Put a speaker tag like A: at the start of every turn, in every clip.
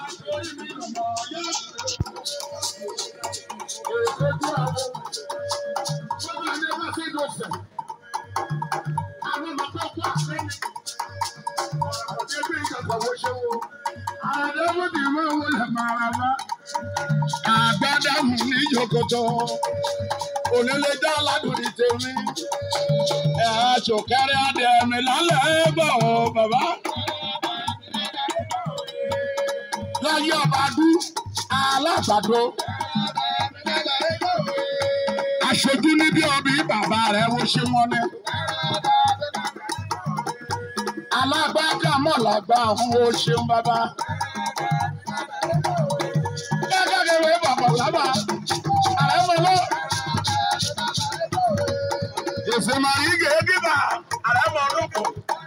A: Àgbàdàmù ní Yokoto, onílé dá aládùn ní tèmi. Ẹ̀ aṣòkẹ́rẹ́ adé mi lálẹ́ bọ̀ ọ́ bàbá. Láyé ọ̀bàdú, alágbàdo. Aṣojú níbi ọbí bàbá rẹ̀ wo ṣé wọ́n ní. Alágbàgà mọ̀lágbà ọ̀hún wo ṣeun bàbá. Gẹ́gẹ́ bí bàbá sábà, àrẹ mọ̀ lọ. Ìsìnmọ̀ yìí gèé dìbà, àrẹ mọ̀ lóko.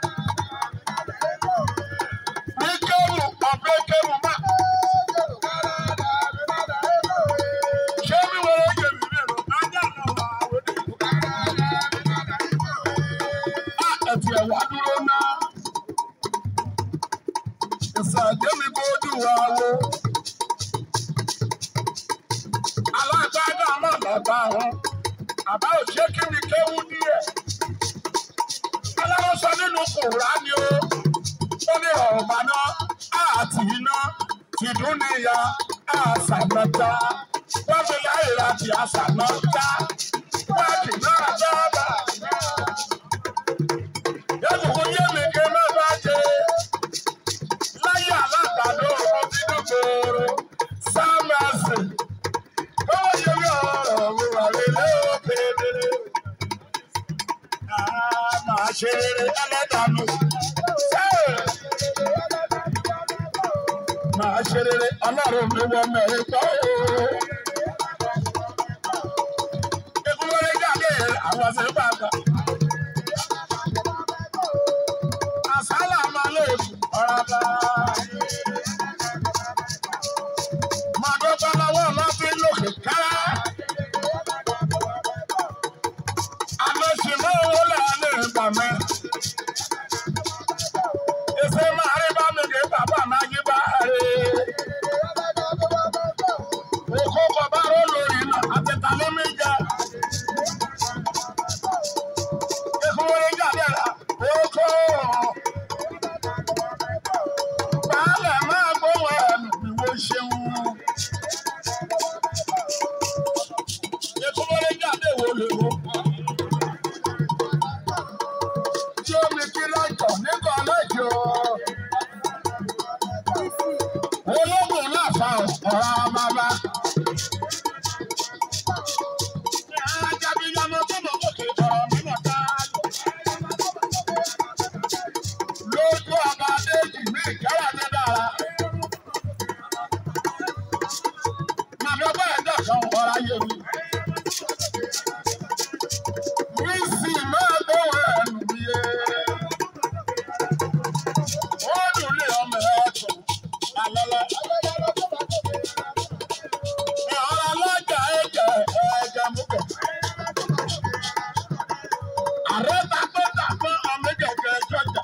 A: Ní kéwù, ọ̀bẹ kéwù má. Ṣé mi wọlé yẹ mi mi rò? Ajá náà wà wọlé. Á ẹ̀tì ẹ̀wà dúró náà. Ìsàdé mi kó dùn wá wo. Alágbádá má bàbá wọn. Àbá ò ṣe kí mi kéwú díẹ̀. Alárọ́sọ nínú kùrá ni ó. Ó ní ọ̀rọ̀ náà àti iná tìdún níyà àṣàmọ́ta. Wọ́n fi láyé láti àṣàmọ́ta. Wọ́n kì náà dábàá. Yẹ́nì kò yé mi ké má bá jẹ. Láyé alágbàdo ọmọ bínú gbòòrò. Sámẹ́sì. Ó yẹ mi ọ̀rọ̀ mi wà lélẹ́ òkèèrè. Àá máa ṣe rere ẹlẹ́dàánú. Ṣé máa ṣe rere ọlọ́run mi wọ mẹ́rin tọ́ o. Ekúlọ́lé jáde àwọn ṣe bàbá. Àsálà máa lè ọ̀rọ̀ bá. Màdó bá lọ́wọ́ lọ́fíìn lòkè kára. Àlọ́sì mọ́ owó lẹ́yìn ìgbà mẹ́. Ìṣe máa rí bá mi kì í bàbá máa yí bá rè. Òkú kọ̀ bá ró lórí náà àti tàló mi jẹ. Ikú wọlé jáde rà. Oko. Baálẹ̀ máa gbówó ẹ̀mí ìwọ ṣeun. Ikú wọlé jáde wò lè wò. Tí omi kí lọ́jọ̀ nígbà lọ́jọ́. Ológun náà fa ọ̀rọ̀ bàbá. Ajábíyamọ tó mọ̀ kókè ọ̀rọ̀ mímọ̀ tá. Lójú ọba Adéjì ní ìkẹ́rẹ́ ti dára. Màmí ọgbà ẹ̀dá kan ọ̀rọ̀ ayé mi. Rísì máa gbówó ẹ̀nù mi yé. Ó dùn lé ọmọ ẹ̀ tún. Àlọ́lá. Ọ̀rọ̀ alájà ẹ̀jẹ̀ ẹ̀jẹ̀ mú bọ̀. Ààrẹ tapẹ́ tapẹ́ ọmọ ìjọba ẹjọ́ jà.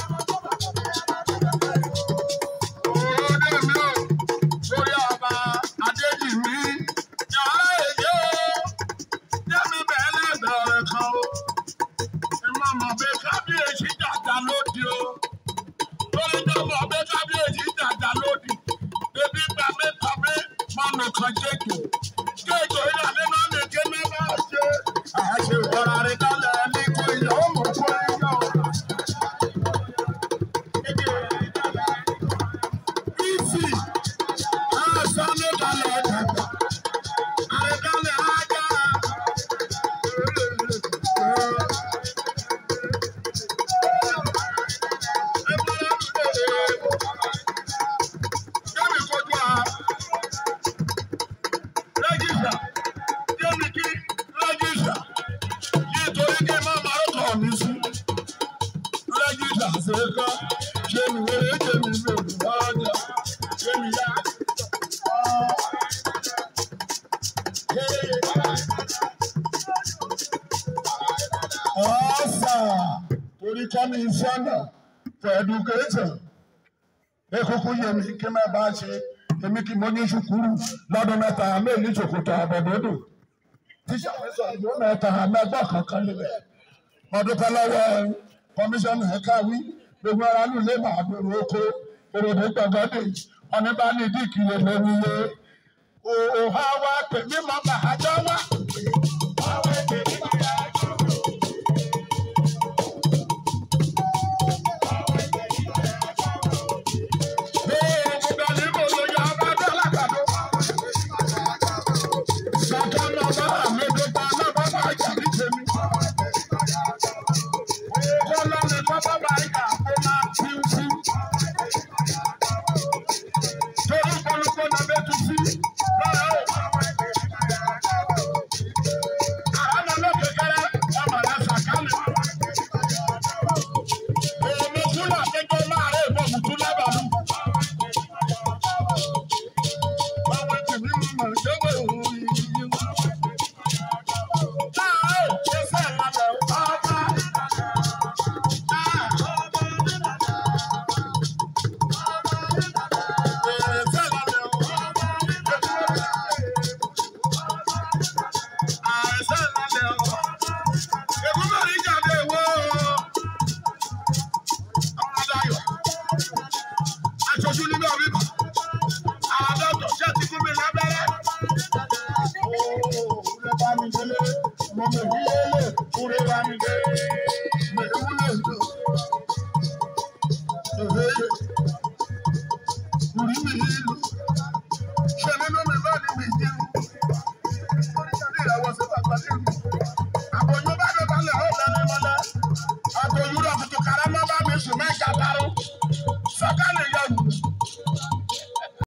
A: Òde mi ò lórí ọba Adéjì mi. Yàrá èdè o, jẹ́mi bẹ́ẹ̀ lẹ́gbẹ̀ẹ́ kan o. Ìmọ̀ mọ̀ pé kábíyèsí jàjà lóde o. Lórí tó mọ̀ pé kábíyèsí jàjà lóde. Bébí gba mẹ́ta mi máa nù kan jẹ́jọ́. Jẹ́jọ́ ìlànà máa ń ké mi máa ṣe. Àṣẹ ìwọ́ra rẹ̀ kálẹ̀ ní kò ìyàwó mọ̀ fún ẹ̀yọ́. Isi, àṣà mi kalẹ̀ dàgbà. Àrẹ̀kálẹ̀ ajá. Jẹ́mi kojú a. Rẹ́gísà. Jẹ́mi kí rẹ́gísà. Nítorí kí má máa ń tọ̀ mí sí. Rẹ́gísà ṣe é kọ́. Jẹ́mi wéré jẹ́mi mi ò dùn lọ́jà. Jẹ́mi yá. Ọ̀sà torí commissioner for education. ekuku yé mi kí mẹ́ bá ṣe èmi kí mo ní ṣùkúrù lọ́dún mẹ́ta mẹ́rin ní ṣòkòtò àbọ̀dọ́dọ̀ tíṣà mi sọ ìlú mẹ́ta mẹ́gbọ́ kankan níbẹ̀ ọdún kan lọ́wọ́ kọmíṣánná ẹ̀ka wí gbogbo ara lù lé màá gbèrò oko òròdé gbọ̀ngàdé ọ̀ní bá ní díìkì lè lórí iye òhà wa pè mí mọ́ bàájọ́ wá. aṣojú nínú ọ̀bíbà àádọ́tọ̀ ṣé ti fún mi lábẹ́rẹ́. Kúrẹ́ bá mi délé, mo mọ̀ ní yélé, kúrẹ́ bá mi dé, mẹ̀rẹ̀ wúlò ìjọ. Kùrí mi ìlú